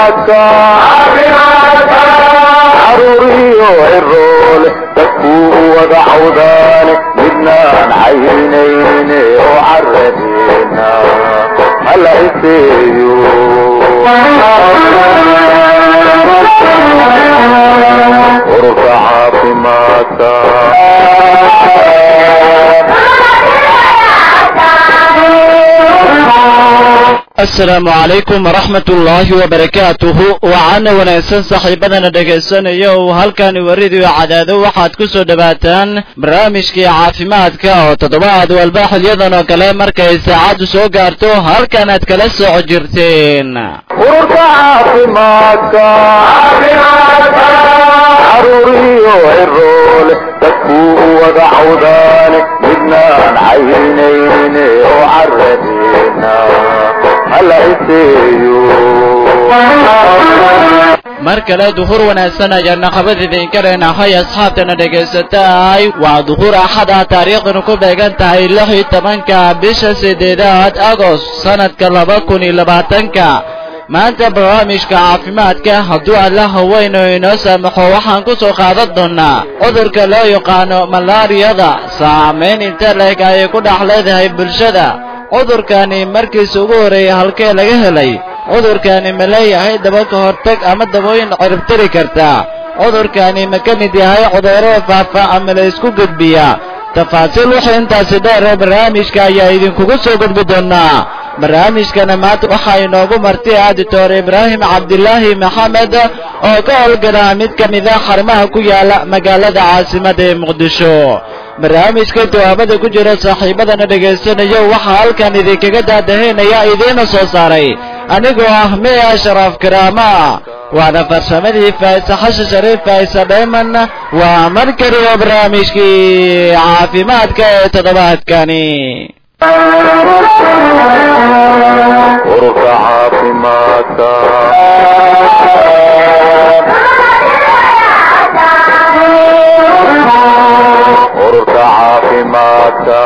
caafimaadka caruuriyo ciroole dadkuu wada cawdaane midnaan caynayne oo caradeena hala iseeyo ururka caafimaadka asalaamu calaykum waraxmat ullaahi wabarakaatuhu waxaana wanaagsan saaxiibadana dhegaysanaya uu halkani waridiyo cadaado waxaad ku soo dhowaataan barnaamijkii caafimaadka oo toddobaad walba xilyadan oo kale markay saacaddu soo gaarto halkan aad kala soco jirteen ururka caafimaadka caruuriyo ciroole dadkuu wada cawdaane midnaan caynayne oo caradeena hala iseeyo mar kale duhur wanaagsan ayaana qabad idinka leenahay asxaabtana dhegaysataay waa duhur axada taariikhdanu ku beegan tahay lix iyo tobanka bisha sideedaad agost sanadka laba kun iyo labaatanka maanta barnaamijka caafimaadka hadduu alla haweyno inoo saamaxo waxaan ku soo qaadan doonaa cudurka loo yaqaano malaariyada saamayn inta leeg ayay ku dhex leedahay bulshada cudurkani markiisa ugu horreeyay halkee laga helay cudurkani ma leeyahay daba ka hortag ama dabooyin ciribtiri karta cudurkani ma ka mid yahay cudurrada faafa ama la isku gudbiya tafaasiil wixii intaasi dheer ee barnaamijka ayaa idinkugu soo gudbi doonaa barnaamijkana maanta waxaa inoogu marti ah doctor ibraahim cabdilaahi maxamed oo ka howlgala mid ka mid a xarumaha ku yaala magaalada caasimada ee muqdisho barnaamijka jawaabada ku jira saaxiibadana dhegaysanayo waxaa halkan idinkaga daadahaynaya idiina soo saaray anigoo ah miya sharaaf karaama waana farsamadii faisa xashi shariif faisa dhayman waa mar kaliya barnaamijkii caafimaadka ee toddobaadkani ururka caafimaadka ururka caafimaadka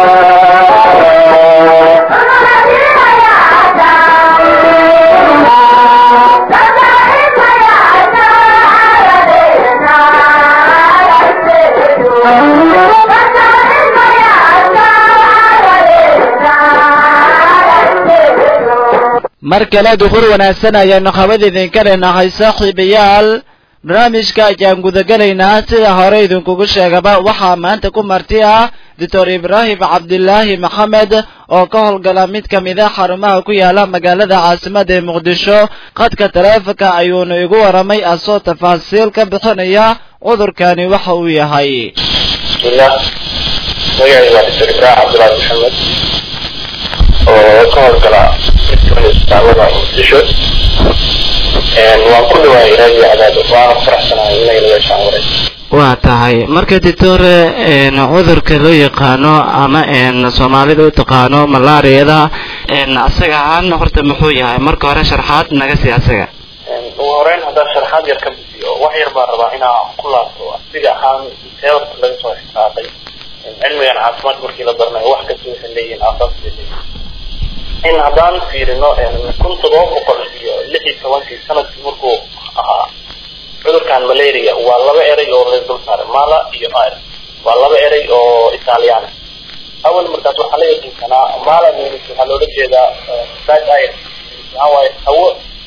mar kale duhur wanaagsan ayaanu qabad idinka leenahay saaxiibayaal barnaamijka ayaan gudagelaynaa sida hore idinkugu sheegaba waxaa maanta ku marti ah doctor ibraahim cabdilaahi maxamed oo ka howlgala mid ka mid a xarumaha ku yaala magaalada caasimada ee muqdisho qadka taleefonka ayuunu igu waramay asoo tafaasiil ka bixinaya cudurkani waxa uu yahay bismillah magacay waa doctor ibraahim cabdilaahi maxamed oo ka howlgala mid kamid isbitaalada muqdisho waan ku dhawaayay raadiyo cadaado waana ku faraxsanahay inay la yeeshaan waray waa tahay marka doctor cudurka loo yaqaano ama soomaalida u taqaano malaariyada asaga ahaan horta muxuu yahay marka hore sharxaad naga sii asaga ugu horeyn haddaan sharaxaad yar ka bixiyo wax yar baan rabaa inaa ku laabto asiga ahaan teorta laga soo xisaabay cilmigan caafimaad markii la baranayo wax kasta waxay leeyihiin aasaas bay leeyihiin in haddaan fiirino kun todoba boqol iyo lix iyo tobankii sanadkii markuu ahaa cudurkan malaria waa laba eray oo la dul saaray mala iyo ir waa laba eray oo italiana awal markaas waxaa la yaqiinsanaa mala means waxaa loola jeedaa bad ir maxaa waaye hawo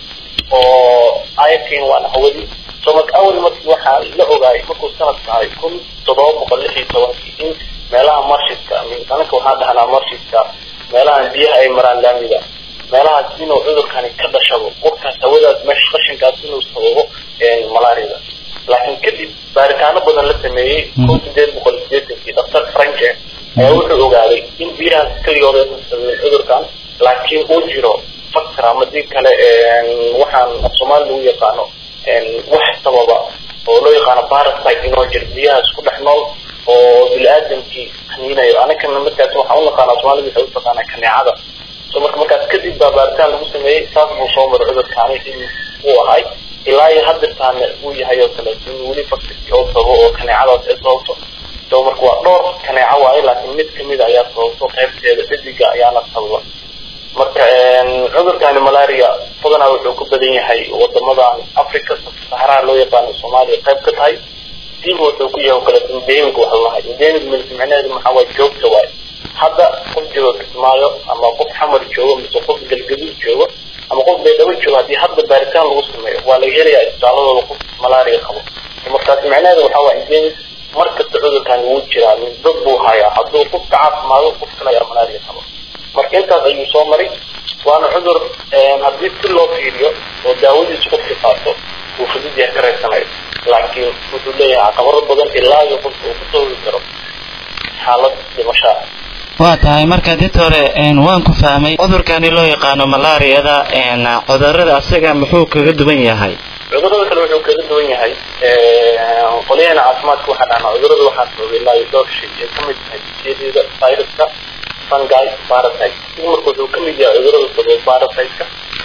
oo irkin waana hawadii so marka awal markii waxaa la ogaayay markuu sanadka ahay kun todoba boqol lix iyo tobankii in meelaha marshiska anaka waxaan dhahnaa marshiska meelahan biyaha ay maraan laamida meelahaas inuu cudurkani ka dhashabo qurkaas hawadaas meesha qashinkaas inuu sababo malaariyada laakiin kadib baaritaano badan la sameeyey kun sideed boqol sideetankii daktar franke ayaa wuxuu ogaaday in biyahaas keligood aysan sababin cudurkan laakiin uu jiro factor ama dii kale waxaan af soomaali lagu yaqaano wax sababa oo loo yaqaano parasite inoo jiro biyahaas ku dhex nool oo bini-aadamkii qaniinayo anakana markaas waxaan u naqaanaa soomaalida waxay u taqaanaa kaneecada so marka markaas kadib baa baaritaan lagu sameeyey saas buu soo maray cudurkaani in uu ahay ilaa iyo hadirtaana uu yahay oo kale in weli faktirkii oo sabo oo kaneecadaas ay sababto so marka waa dhowr kaneeco waaye laakiin mid kamid ayaa sababto qaybteeda dhediga ayaana sababa marka cudurkani malaria badanaa wuxuu ku badan yahay wadamadan africa saxaraha loo yaqaano soomaaliya qayb ka tahay diiba wuxuu ku yahay oo kale endemic waxa lahay endemic milk micnaheedu maxaa waay joogta waay hadda qof joogo kismaayo ama qof xamar joogo mise qof galgaduud joogo ama qof beedhabo joogo haddii hadda baaritaan lagu sameeyo waa laga helayaa isbitaaladooda qof malaria qabo markaas micnaheedu waxaa waay endemic markasta cudurkan wuu jiraa min dad buu hayaa hadduu qofka caafimaado qof kale ayaa malaria qabo marka intaas ayuu soo maray waana cudur haddii si loo fiiriyo oo daawadiisu qofkii qaato uu fudud yahay ka reysanayo laakiin wuxuu leeyahay caqabado badan ilaa iyo qofka uu ku sababi karo xaalad dhimashaa waa tahay marka did hore waan ku fahmay cudurkani loo yaqaano malaariyada cudurada asaga muxuu kaga duwan yahay cudurada kale wuxuu kaga duwan yahay qolyahana caafimaadka waxaa dhahnaa cudurada waxaa sababay ilaa iyo dhowr shay ay kamid tahay bakteriyada viruska fungi parasite si marka wuxuu kamid yahay cudurada sababay parasiteka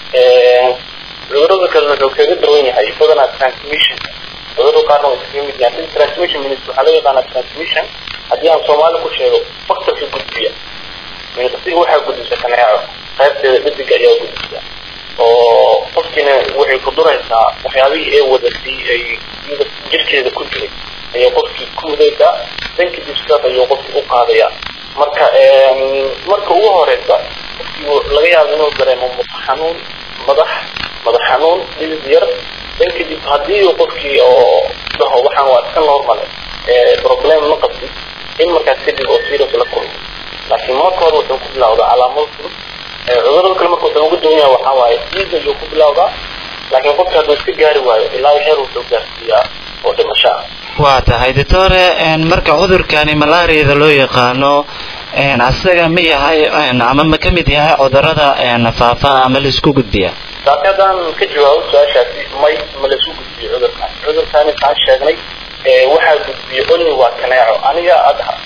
cudurada kale wuxuu kaga duwan yahay badanaa transmission cudurada qaarna way kaga mid yahay transmission minutes waxaa loo yaqaanaa transmission haddii aan soomaali ku sheego faktorka gudbiya minqasiga waxaa gudbisa kaneeco qaybteeda dhediga ayaa gudbisa oo qofkiina waxay ku duraysaa waxyaabihii ay wadatay ay jirkeeda ku jiray ayay qofkii ku mudaysaa dan kadib sidaas ayuu qofkii u qaadaya marka marka ugu horeysa qofkii laga yaabo inuu dareemo madax xanuun madax madax xanuun dhidid yar dan kadib haddii uu qofkii oo dhaho waxaan waa iska normal problem ma qabtid in markaas kadib oo serious la kulmo laakiin marka hore wuxuu ku bilawdaa calaamado fudud cudurada kale marka wuxuu ugu duwan yahay waxaa waaye dhiiga ayuu ku bilawdaa laakiin qofka hadduu iska gaari waayo ilaa heer wuxuu gaarsiiyaa oo dhimasho ah waa tahay doctore marka cudurkani malaariyada loo yaqaano asaga ma yahay ama ma ka mid yahay cudurada faafa ama la isku gudbiya laakiin haddaan ka jawaabo su-aashaasi may ma la isku gudbiyo cudurkan cudurkani kaan sheegnay waxaa gudbiya only waa kaneeco aniga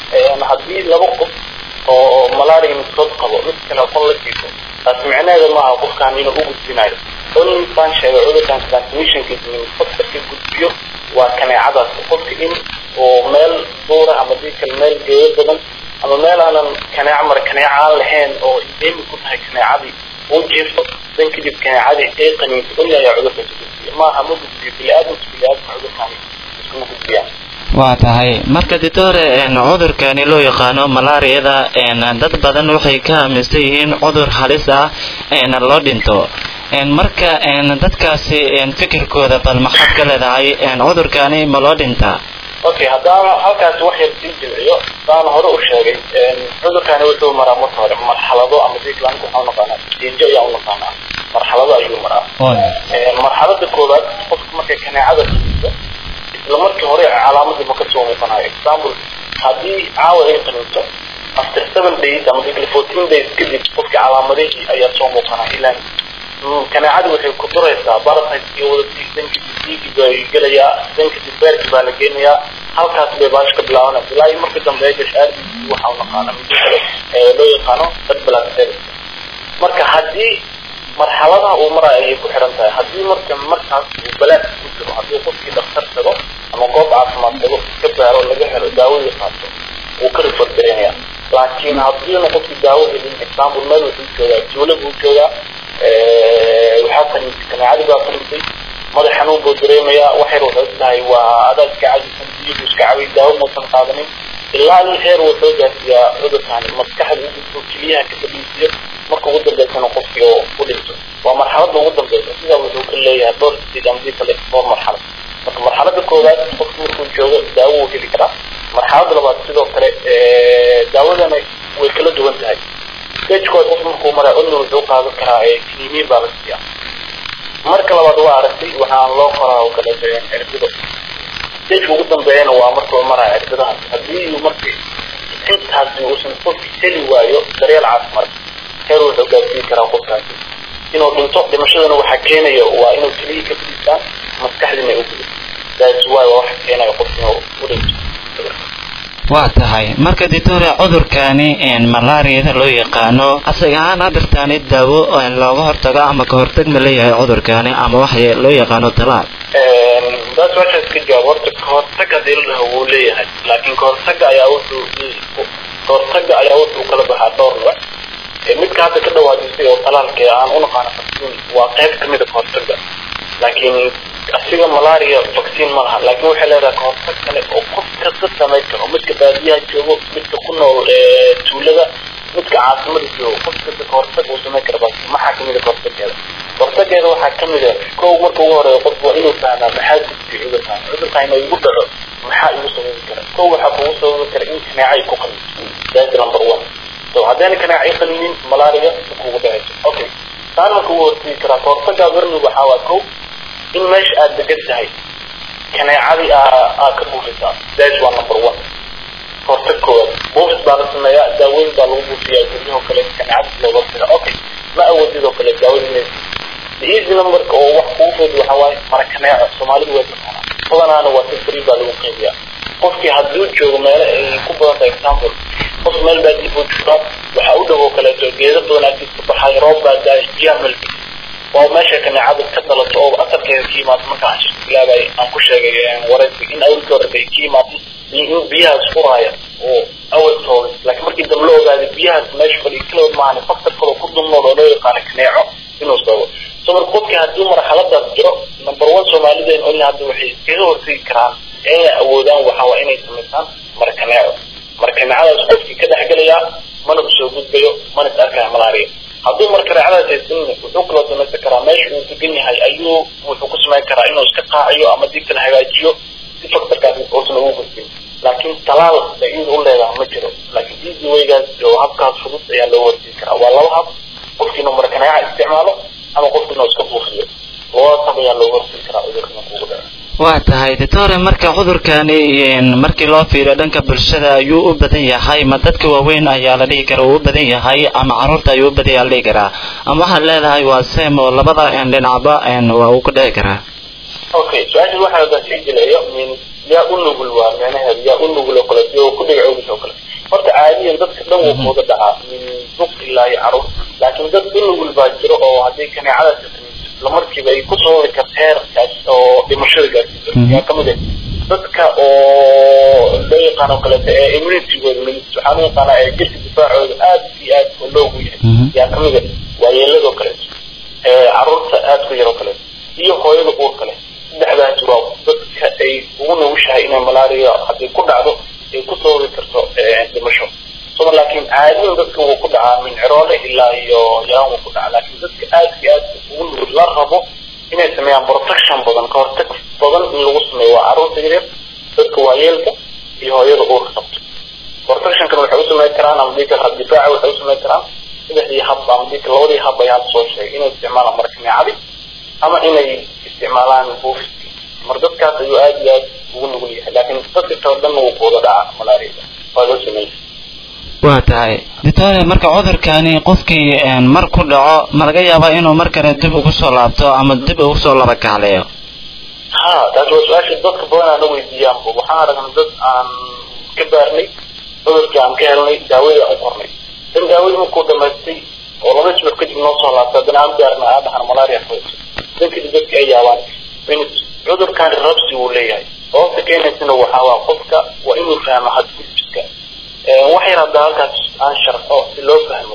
haddii laba qof oo malaria midkood qabo mid kale qon la jiifo taas micnaheeda maaha qofkan inuu u gudbinayo only baan sheegay cudurkan transmissionkiisa faktorka gudbiyo waa kaneecadaas qofka in oo meel duura ama dii kale meel geeyo badan ama meel aanan kaneeco mara kaneeco aan lahayn oo endemic ku tahay kaneecadii uu jiifto dan kadib kaneecadii ay qaniinto only ayaa cudurkan ka gudbiya maaha ma gudbiyo bili-aadamka bili-aadamka cudurkan iskuma gudbiyaan waa tahay marka ditore cudurkani loo yaqaano malaariyada dad badan waxay ka aaminsan yihiin cudur halis ah loo dhinto marka dadkaasi fikirkooda bal maxaad ka leedahay cudurkani ma loo dhintaa okay haddaan halkaasi wax yar sii jimciyo saan hore u sheegay cudurkani wuxuu maraa marka hore marxalado ama diglanka waxaa unaqaanaa diijo ayaa unaqaanaa marxalado ayuu maraa marxalada koowaad qofka markay kaneecada siiso isla markii hore calaamadii ma kasoo muuqanayo example haddii caawa ay qaniinto after seven days ama digli fourteen days kadib qofkii calaamadihii ayaa soo muuqanaya ilaan kaneecadii waxay ku duraysaa barasiteskii wadatii dankadib dhiigii bay gelayaa dankadib beerki baa la geenayaa halkaas bay baash ka bilaabanaysa ilaa iyo marka dambe ay gasho aardiisi waxaa unaqaana midi kale ee loo yaqaano dad balaasel marka haddii marxaladaha uu maraayo ayay ku xiran tahay haddii marka markaas uu balaas ku jiro haddii qofkii dhakhtar tago ama goob caafimaad tago iska baaro laga helo daawadii qaato wuu ka rifar dareemaya laakiin haddiina qofkii daawo helin example meel wuxuu joogaa tuulo buu joogaa waxaa qaniintay kaneecadii baa qaniintay madax xanuun buu dareemayaa wax yar wuxuu tahay waa adaa iska cajisan biyo buu iska cabay daawo muusan qaadanin ilaa in heer wuxuu gaarsiiyaa cudurkani maskaxda u keliyaha ka fadhiisiyo marka ugu dambeysana qofkii oo u dhinto waa marxalada ugu dambeysa sidaa wuxuu ka leeyahay dhowr sideed ama dii kale dhowr marxalad marka marxalada koowaad qofku markuu joogo daawo wuu heli karaa marxalada labaad sidoo kale daawadana way kala duwan tahay stagekood qof markuu maraa only wuxuu qaadan karaa kiniimiin baa la siiya marka labaad waa aragtay waxaan loo qoraa oo kale cirbido stageka ugu dambeeyana waa markuu maraya cirbidahaas haddii markii intaasi uusan qofki heli waayo daryeel caafimaad heer wuxuu gaarsiin karaa qofkaasi inuu dhinto dhimashadana waxaa keenaya waa inuu keliya ka fadhiistaan maskaxdina u gudo that's why waa waxa keenaya qofka inuu u dhinto waa tahay marka ditore cudurkani malaariyada loo yaqaano asaga ahaan hadirtaani daawo looga hortago ama ka hortag ma leeyahay cudurkani ama waxa loo yaqaano talaal taas meeshaas ka jawaab horta kahortag hadii la dhaho wuu leeyahay laakiin kahortaga ayaa wuxuu kahortaga ayaa wuxuu kala baxaa dhowr nooc midka midka hadda ka dhawaajisay oo talaalka aan u naqaano vaccine waa qayb kamid a kahortaga laakiin asiga malaria vaccine ma laha laakiin waxay leedahay kahortag kale oo qof kasta samayn karo midka baadiyaha joogo midka ku nool tuulada midka caasimada joogo qof kasta kahortag uu samayn kara vaccine maxaa kamid a kahortageeda kahortageeda waxaa kamid a kow marka ugu horeeya qofku waa inuu fahmaa maxaa gudbiya cudurkaan cudurkaan inuu igu dhaco maxaa igu sababi kara kow waxaa kugu sababi kara in kaneecay ku qaniso that's number one so haddayna kaneecay qaninin malaria kugu dhacayso okay taan marka ugu hortegi karaa kahortagaa barnigu waxaa waa kow in meesha aada degan tahay kaneecadii aa ka buufisaa that's waa number one hortag koowaad buufis baa la sameeyaa daaweyn baa lagu buufiyaa guryahoo kale kaneecadii looga fira okay ma awoodid oo kale daaweyn easy numberka oo wax kugu fudud waxaa waaye mara kaneeco soomaalidu way taqaanaa badanaana waa si free baa lagu qeybiyaa qofkii hadduu joogo meelo ay ku badan tahay example qof meel baa dib u joogaa waxaa u dhow oo kaleeto geedo badan agtiisa baxay roob baa daay biyaha melki waa meesha kaneecada ka dhalato oo asalkeeda ka yimaado marka aan shirka bilaabay aan ku sheegay waraysi in awalkii hore bay ka yimaado in biyahaas furaaya oo awalkooda laakiin markii dambe la ogaaday biyahaas meesha fadhiya kalood maahan faktor kaloo ku dulnool oo loo yaqaano kaneeco inuu sababo so marka qofkii haddii marxaladaas jiro number one soomaalideen only hadda waxay iskaga hortegi karaan inay awoodaan waxaa waa inay samaysaan markaneeco markaneecadaas qofkii ka dhexgelayaa mana usoo gudbayo mana is arkaya malaria hadduu markaneecadaas haysanin wuxuu kaloo samaysan karaa meesha uu degan yahay ayuu wuxuu ku samayn karaa inuu iska qaaciyo ama dib la hagaajiyo si faktorkaas uusan ugu gudbin laakiin talaal ay iyada u leedahay ma jiro laakiin easy waygaas oo habkaas fudud ayaa loo hortegi karaa waa laba hab qofkii inuu markaneeca isticmaalo ama qofkii inuu iska buufiyo labadaas hab ayaa looga hortegi karaa cudurka kugu dhaco waa tahay doctore marka cudurkani markii loo fiiriyo dhanka bulshada ayuu u badan yahay ma dadka waaweyn ayaa la dhihi kara uu u badan yahay ama caruurta ayuu u badan yahay la dhihi karaa ama waxaad leedahay waa sem oo labada dhinacba waa uu ku dhici karaa okay su-aasha waxaa haddaan sii jileeyo min yaa u nugul waa micnaheedu yaa u nugul oo kale oo ku dhiga cowgis oo kale horta caadiyan dadka dhan wuu kuuga dhacaa min duq ilaa iyo caruur laakiin dad u nugul baa jiro oo haddii kaneecadaas islamarkiiba ay ku sababi karta heerkaas oo dhimashada gaarsiiso yaa kamid ah dadka oo loo yaqaan oo kaleeto ee immunitygooda limit waxaa loo yaqaanaa ee jirka difaacooda aad iyo aad oo loogu yahay yaa kamid ah waayeeladoo kaleeto caruurta aad ku yaroo kaleeto iyo hooyada uur kale saddexdaas waa dadka ay ugu nugushahay inay malaria haddii ku dhacdo ay ku sababi karto dhimasho soma laakiin caadiyan dadka wuu ku dhacaa min ciroole ilaa iyo yaraan wuu ku dhacaa laakiin dadka aad iyo aad ugu nugul la rabo inay sameeyaan protection badan ka hortag badan in lagu sameeyo waa caruurta yaryar dadka waayeelka iyo hooyada uurka qabto protectionkan waxay u sameyn karaan ama dhiigga difaaca waxay u sameyn karaan saddexdii hab ama dhiigga labadii hab ayaa hadda soo sheegay inay isticmaalaan markaneecadi ama inay isticmaalaan buufiski mar dadkaas ayuu aad iyo aad ugu nugul yahay laakiin dadka kale dhan wuu kuwada dhaca malaria waa loo sameeyey waa tahay doctore marka cudurkani qofkii mar ku dhaco ma laga yaabaa inuu mar kale dib ugu soo laabto ama dib ugu soo laba kacleeyo ha taas waa su-aasha dadka badan aana weydiiyaanba waxaan aragnay dad aan ka baarnay cudurkii aan ka helnay daawadii aan u qornay dan daawadii markuu dhamaystay oo laba isbuuc kadib noo soo laabtay haddana aan baarnay aa dhahan malaria hayso dan kadib dadka ay yaabaan cudurkan rabsi wuu leeyahay sababta keenaysana waxaa waa qofka waa inuu fahmo hadgudbiska wax yar hadda halkaas aan sharxo si loo fahmo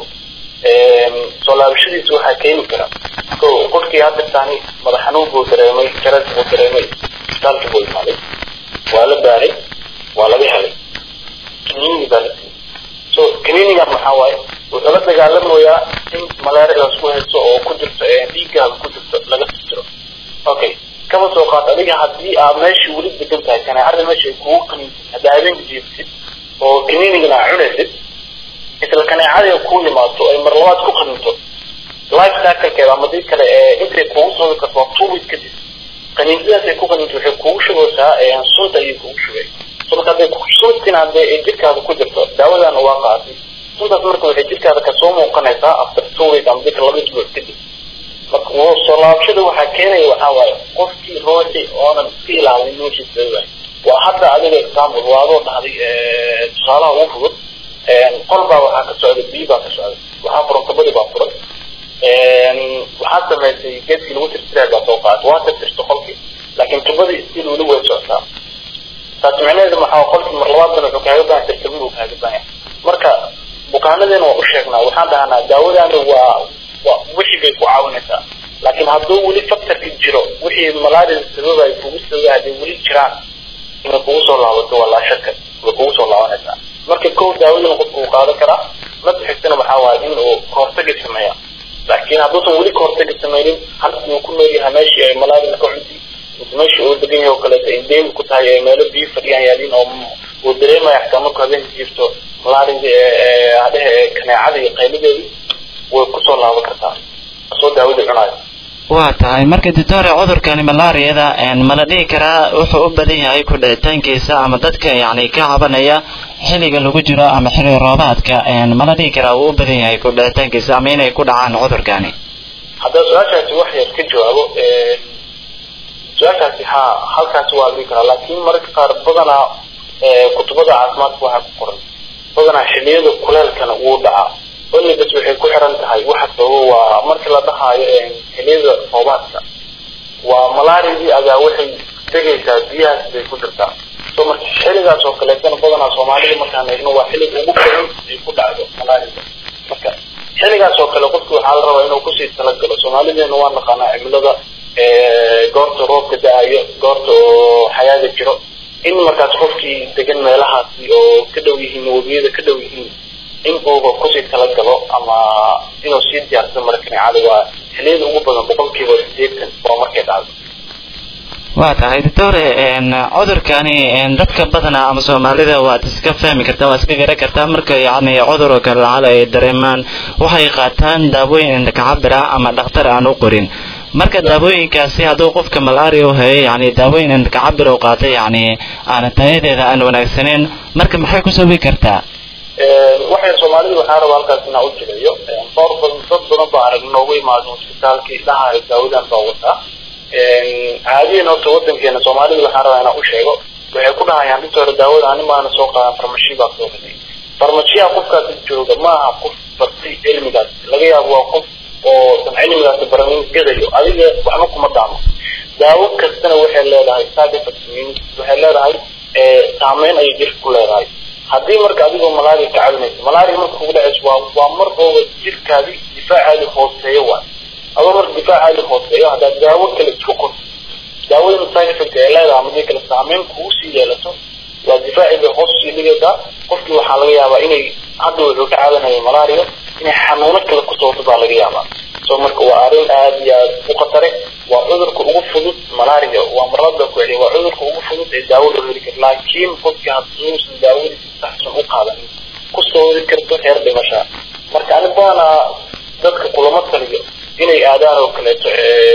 soo laabashadiisa waxaa keeni kara ko qofkii hadda taani madax xanuun buu dareemay jaras buu dareemay isbitaalkii buu imaaday waa la baaray waa laga helay kaniini baa la siiyey so kaniinigan maxaa waaye wuxuu la dagaalamayaa in malaariadaas ku hayso oo ku jirto dhiiggaaga ku jirto laga tirtiro okay kama soo qaad adiga haddii aad meeshii weli degan tahay kaneecada meesha ay kugu kaniinsid hadda habeenka jiibsid oo kaniinigana aa cunaysid isla kaneecada ku yimaado ay mar labaad ku qaninto life cyclekeeda ama dii kale ee intay kugu sababi karto waa two weeks kadib qaniinsidaas ay ku qaninto waxay kugu shugaysaa sunta ayay kugu shugay so marka hadday suntin haddee ay jirkaada ku jirto daawadana waa qaatay suntaas marka waxay jirkaada kasoo muuqanaysaa after two weeks ama dika laba isbuuc kadib marka soo laabashada waxaa keenaya waxaa waaye qofkii ruuxi oonan iska ilaalin noloshiisa waay waa hadda adiga example waa adoo dhahday tusaalaha ugu fudud qol baa waxaa ka socda biyo baa ka socda waxaa furan kabadi baa furan waxaa samaysay geedkii lagu tirtiraay baa soo qaatay waa tirtirta qolkii laakiin tubadii stil weli way socotaa taas micnaheedu maxaa qolkii mar labaad bana wuxuu kaaga baahan tirtirma buu kaaga baahan marka bukaanadeena waa u sheegnaa waxaan dhahnaa daawadaana waa waa wixii bay ku caawinaysaa laakiin hadduu weli factorka jiro wixii malaria sababay kugu sababay hadday weli jiraan inay kugu soo laabato waa laa shaka way kugu soo laabanaysaa marka kow daawadana qofku uu qaadan karaa mada xigtana waxaa waaye in uu kahortagi sameeya laakiin hadduusan weli kahortagi sameynin halkii uu ku nool yahay meeshii ay malaria ka cunti mise meeshii uu degan yahay oo kaleeto ay deemi ku tahay ay meelo biyo fadhiyaan yaaliin oo uu dareemaya xitaa markuu habeenka jirto malaria hadhehe kaneecada iyo qaylideedii way kusoo laaban kartaa soo daawadii cunaayo waa tahay marka doctore cudurkani malaariyada mala dhihi karaa wuxuu u badan yahay ku dhicitaankiisa ama dadka yani ka cabanaya xilliga lagu jiro ama xilli roobaadka mala dhihi karaa uu u badan yahay ku dhicitaankiisa ama inay ku dhacaan cudurkani haddaa su-aashaasi wax yar ka jawaabo su-aashaasi ha halkaasi waa dhihi karaa laakiin mararka qaar badanaa kutubada caafimaadka waxaa ku qoran badanaa xilliyada kuleelkana wuu dhacaa only bas waxay ku xiran tahay waxa sababo waa markii la dhahaayo xilliyada roobaadka waa malaariadii agaa waxay degaysaa biyahaas bay ku jirtaa so marka xilligaas oo kaleetana badanaa soomaalida markaan eegno waa xilliga ugu badan ay ku dhacdo malaariada marka xilligaas oo kale qofki waxaa la rabaa inuu kusii talagalo soomaalideena waa naqaanaa cimilada goorta roobka da-ayo goorta oo xayaaga jiro in markaas qofkii degan meelahaasi oo ka dhow yihiin webiyada ka dhow yihiin in uuba kusii talagalo ama inuu sii diyaarsado mara kaneecada waa xiliyada ugu badan boqolkiiba sideetan waa markay dhacdo waa tahay doctore cudurkani dadka badanaa ama soomaalida waad iska fahmi kartaa waad iska garan kartaa marka yani cudur oo kale lacal ay dareemaan waxay qaataan daawooyin indhakacabira ama dhakhtar aan u qorin marka daawooyinkaasi hadduu qofka malaria u hayo yani daawooyin indhakacabir u qaatay yani aan tayadeeda aan wanaagsaneyn marka maxay ku sababi kartaa waxay soomaalida waxaa rabaa halkaas inaa u jireeyo dhowr badan dad badan baa arag noogu imaado isbitaalkii dhahayo daawadan baa wataa caadiyan horta wadankeena soomaalida waxaa rabaa inaa u sheego waxay ku dhahayaan inta hore daawada ani maana soo qaadan farmashi baa soo gaday farmashiyaha qofkaasi jooga maaha qof bartay cilmigaas laga yaabo waa qof oo san cilmigaasi baranin gadayo adiga waxba kuma daamo daawo kastana waxay leedahay side effect waxay leedahay saameyn ayay jirka ku leedahay haddii marka adigoo malaria ka caawinaysa malaria marka kugu dhacayso waa waa mar ooba jirkaadi difaacaadi hooseeyo waay adoo marka difaacaadi hooseeyo haddaad daawo kale isku qorto daawada side effect ay leedahay ama dii kale saameyn kugu sii yeelato waa difaaci bay hoos sii dhigaysaa qofkii waxaa laga yaabaa inay hadda wuxuu ka caawinaya malaria inay xanuuno kale kusoo wato baa laga yaabaa so marka waa arrin aada iyo aada u khatare waa cudurka ugu fudud malaria waa marada ku celiya waa cudurka ugu fudud ee daawo loo heli karo laakiin qofkii hadduusan daawadiisi saxsan u qaadanin kusoo wadi karto heer dhimasha marka ani badanaa dadka kulama taliyo inay aadaan oo kaleeto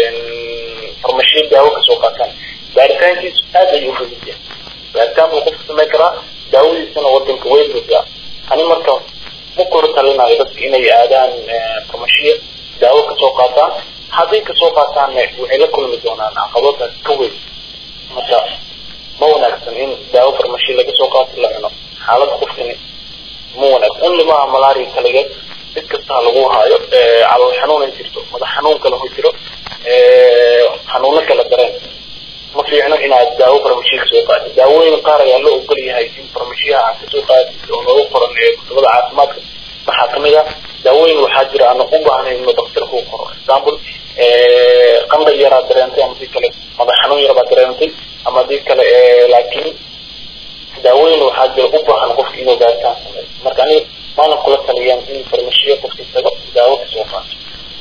farmashiya daawo kasoo qaataan baaritaankiisu aada ayuu fudud yahay baaritaan buu qofka samayn karaa daawadiisana wadanka way buuxdaa ani marka ma kor talinayo dadka inay aadaan farmashiya daawo kasoo qaataan hadday kasoo qaataanna waxay la kulmi doonaan caqabadaas ka weyn marka ma wanaagsan in daawo farmashi laga soo qaato la cuno xaalada qofkani ma wanaagsan in limaha malaria kaligeed mid kastaa lagu haayo calool xanuun ay jirto madax xanuun kale ho jiro xanuuno kala dareen ma fiicno inaad daawo farmashiya kasoo qaatid daawooyin qaar ayaa loo ogol yahay in farmashiyaha aad kasoo qaatid oo loogu qoran ee kutubada caafimaadka waxaa kamid ah daawooyin waxaa jira aan u baahnayn inuu daktarku u qoro example qandha yaraa dareentay ama dii kale madax xanuun yar baa dareentay ama dii kale laakiin daawooyin waxaa jira u baahan qofka inuu baaritaan sameeyo marka aniga maana kula taliyaan in farmashiya qofka tago daawo kasoo qaato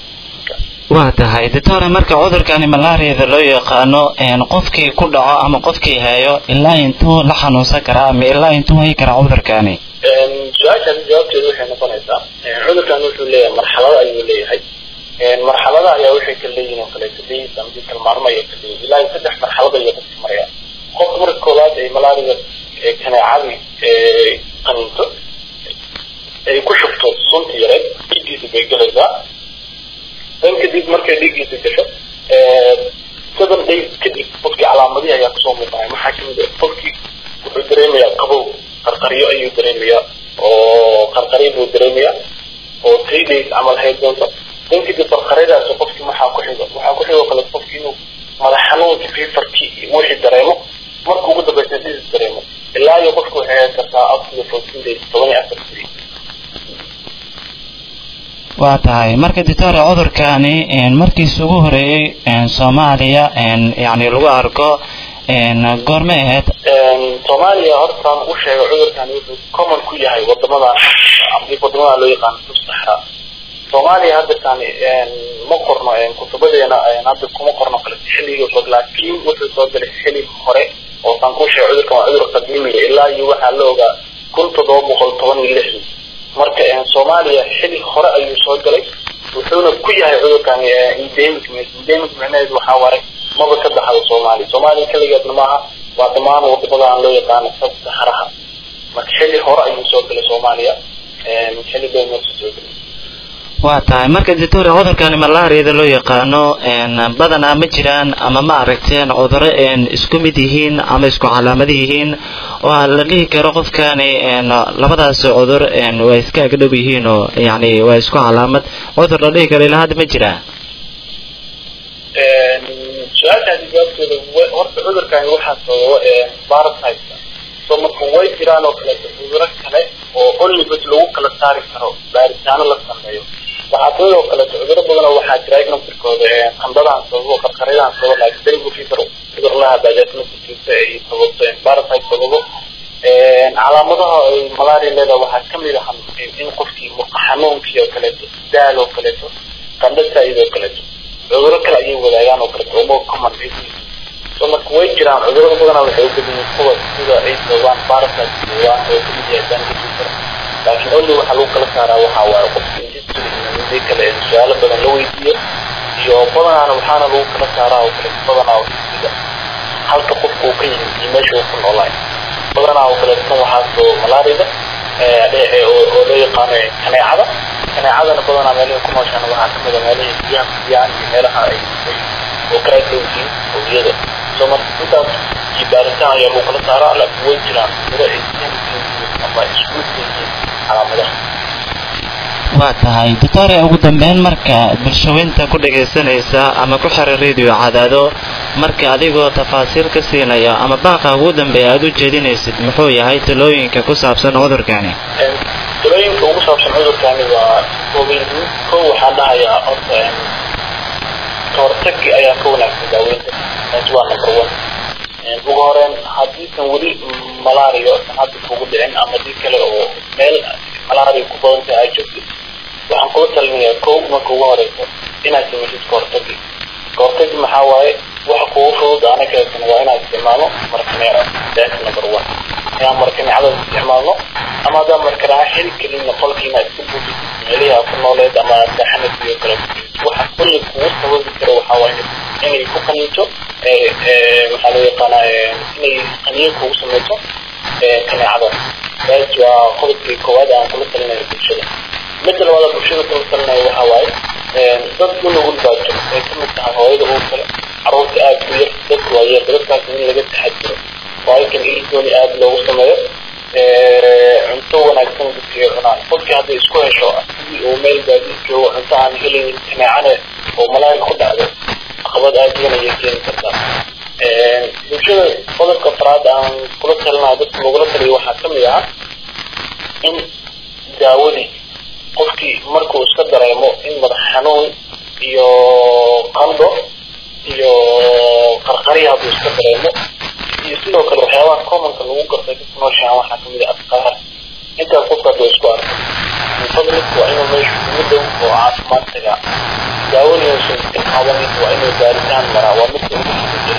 waa tahay doctore marka cudurkani malaariyada loo yaqaano qofkii ku dhaco ama qofkii hayo ilaa intuu la xanuunsan karaa ama ilaa intuu hayi karaa cudurkani su-aashaasi jawaabteedu waxay noqonaysaa cudurkan wuxuu leeyahay marxalado ayuu leeyahay marxalada ayaa waxay ka leeyihin oo kaleeto days ama dii kale maalmo ayay ka leeyihin ilaa iyo saddex marxalad ayay qofka maraya qofka marka koowaad ay malaariga kaneecadii qaninto ay ku shubto sunta yareed dhiiggiisa bay gelaysaa dan kadib markay dhiiggiisa gasho seven days kadib qofkii calaamadihi ayaa kasoo muuqanaya maxaa kamid ah qofkii wuxuu dareemayaa qabow qarqaryo ayuu dareemayaa oo qarqaryo buu dareemayaa oo three days camal hayd doonto dan kadib qarqaryadaasi qofkii maxaa ku xigo waxaa ku xigo kale qofkii inuu madax xanuunki fifarkii wixii dareemo marka ugu dambaysa disis dareemo ilaa iyo qofku waxay hayn kartaa up to fourteen days toban iyo afar days waa tahay marka doctore cudurkani markiisa ugu horeeyey soomaaliya yani lagu arko goormay ahayd soomaaliya hortaan u sheegay cudurkani wuxuu common ku yahay wadamada wadamada loo yaqaano subsaxra soomaaliya haddataan ma qorno kutubadeena hadda kuma qorno kale xilligii fog laakiin wuxuu soo galay xili hore oo saan ku sheegay cudurkan waa cudur qadiimiya ilaa iyo waxaa la ogaa kun toddoba boqol toban iyo lixdii marka soomaaliya xili hore ayuu soo galay wuxuuna ku yahay cudurkan endemic endemic micnaheedu waxaa waaye maba ka baxdo soomaaliya soomaaliya keligeedna maaha waa dhammaan wadamada aan loo yaqaano sabsaxaraha marka xili hore ayuu soo galay soomaaliya xili dhow meesha soo galay waa tahay marka doctore cudurkani malaariyada loo yaqaano badanaa ma jiraan ama ma aragteen cuduro isku mid yihiin ama isku calaamad yihiin oo la dhihi karo qofkani labadaas cudur waa iska agdhow yihiin oo yani waa isku calaamad cudur la dhihi karo ilaa hadda ma jiraa su-aashaasi jawaabteeda horta cudurkani waxaa sababa parasite so marka way jiraan oo kaleeto cuduro kale oo onlibas lagu kala saari karo baaritaano la sameeyo waxaa sidoo kaleeto cuduro badanoo waxaa jira naftirkooda qandadaan sababo qarqaryadaan sababo laakiin dengu fever cudur laha bajaasmasikiisa ay sababto parasite sababo calaamadaha ay malaria leedahay waxaa kamid ah in qofkii murqa xanuunkii oo kaleeto daal oo kaleeto qandho saa'id oo kaleeto cuduro kale ayay wadaagaan oo kaleeto oo more common so marka way jiraan cudurada badanaa waxay u badan yihiin kuwa sida ay sababaan parasite sababaan oo kamid yahay dengu fever laakiin only waxaa lagu kala saaraa waxaa waaye qofki history kale su-aalo badan la weydiiyo iyo badanaana waxaana lagu kala saaraa oo kale badanaa sida halka qofka uu ka yimid iyo meesha uu ku noolaay badanaa oo kale tan waxaa soo malaarida oo loo yaqaano kaneecada kaneecadana badanaa meelaha ku nooshaana waxaa kamid a meelahii biyaha kudiyaan iyo meelaha ay oo kala dhow yihiin howiyada so marka intaas iyo baaritaan ayaa lagu kala saaraa laakiin way jiraan sida ay ama isku yihiin calaamadaha waa tahay doctore ugu dambeyn marka bulshaweynta ku dhagaysanaysa ama ku xiran radio cadaado marka adigoo tafaasiil ka siinaya ama baaqa ugu dambeeya aada u jeedinaysid muxuu yahay talooyinka ku saabsan cudurkani talooyinka ugu saabsan cudurkani waa ogeyn ko waxaan dhahayaa horta kahortagi ayaa ka wanaagsan daaweynta taas waa number one ugu horeen haddiisan weli malaria hadda kugu dhicin ama dii kale oo meel malaria ku badanta ay joogtid waxaan kula talinayaa kow marka ugu horeyso inaad samaysid kahortagi kahortagi maxaa waaye waxa kugu fudud anakeesan waa inaad isticmaalo markaneeco that's number one inaan markaneecada isticmaalno ama haddaan markanaaco heli kalinna qolkiina iska buufid meelihi aad ku nooleed ama aad saaxanad iyo kale waxa kulli kugu sababi karo waxaa waaye inay ku qaniinto maxaa loo yaqaanaa inay qaniyo kugu samayso kaneecada taas waa qodobkii koowaad aan kula talinayo bulshada midda labaad bulshada kula talinayo waxaa waaye dad u nugul baa jiro ay kamid tahay hooyada uur kale caruurta aada u yar dadka waa yar dadkaas in laga taxadiro waayo kan iligooni aada loogu sameeyo cunto wanaagsan dadkay cunaan qofkii hadday isku hesho sidii uu meel baadi joogo cunto aan helaynin kaneecane oo malaari ku dhacdo caqabad aada weyn ayay keeni kartaa bulshada qodobka afraad aan kula talinayo dadka lagula taliyo waxaa kamid ah in daawadii qofkii markuu iska dareemo in madax xanuun iyo qandho iyo qarqari hadduu iska dareemo iyo sidoo kale waxyaabaha commonka lagu gartay dadka nooshahan waxaa kamid ah afkaar intaas qofka hadduu isku arko fadliku waa inuu meesha ugu dhow oo caafimaad tagaa daawadii uusan iska qaadanin waa inuu baaritaan maraa waa midka ugu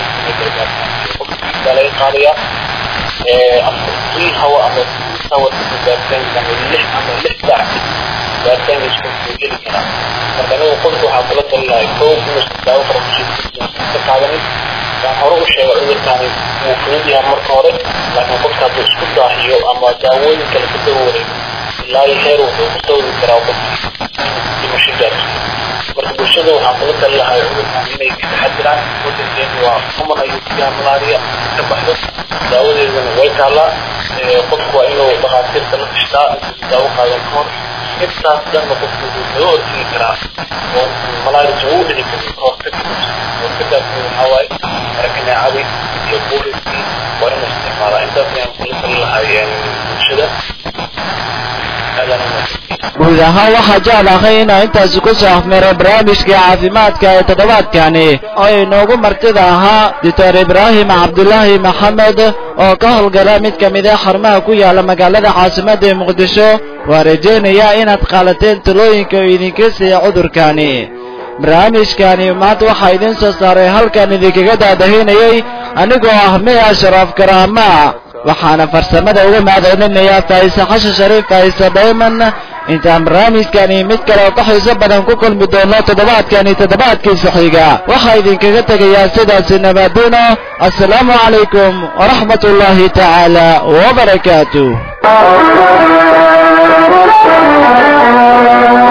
qofka laga qaadayaa afkii hawa ama hawa baaritaanka ama lix ama lix saac baaritaanka isku geli karaa marka anigu qofka waxaa kula talinahay kow inuusan daawo farmashiiska iska qaadanin waan hore u sheegay cudurkani wuu fudud yahay marka hore laakiin qofka hadduu isku daahiyo ama daawooyin kale ka daba wareego ilaa iyo heer wuxuu ku sawiri karaa qofka dhimasho gaarsiiyo marka bulshada waxaan kula tali lahay cudurkan inay ka taxadiraan wadankeenu waa common ayuu ku yahay malaria ka baxdo daawadeedana way taallaa qofku waa inuu dhakhaatiirta la tashtaa intuusan daawo qaadan ka hor intaas dhanna qofku wuxuu kaga hortegi karaa oo malaria ugu dhici karin kahortag kahortagaasna waxaa waaye marakaneecadii iyo buuriskii waa inuu isticmaalaa intaas ayaan kula tali lahay bulshada aadaan guud ahaan waxaa jeclahay inaa intaasi ku soo afmeero barnaamijkii caafimaadka ee toddobaadkani oo inoogu martida ahaa doctor ibraahim cabdulaahi maxamed oo ka howlgala mid ka mid a xarumaha ku yaala magaalada caasimadda ee muqdisho waa rajaynayaa inaad qaalateen talooyinka uu idinka siiya cudurkani barnaamijkani maanta waxaa idiin soo saaray halkan idinkaga daadahinayay anigoo ah miya sharaaf karaama waxaana farsamada uga mahadcelinayaa faa'ise xashan shariif faa'ise dhayman intaan barnaamijkani mid kale oo ka xiiso badan ku kulmi doono toddobaadkani toddobaadkiisa xiga waxaa idinkaga tegayaa sidaasi nabaadino assalaamu calaykum waraxmat ullaahi tacaala wabarakaatu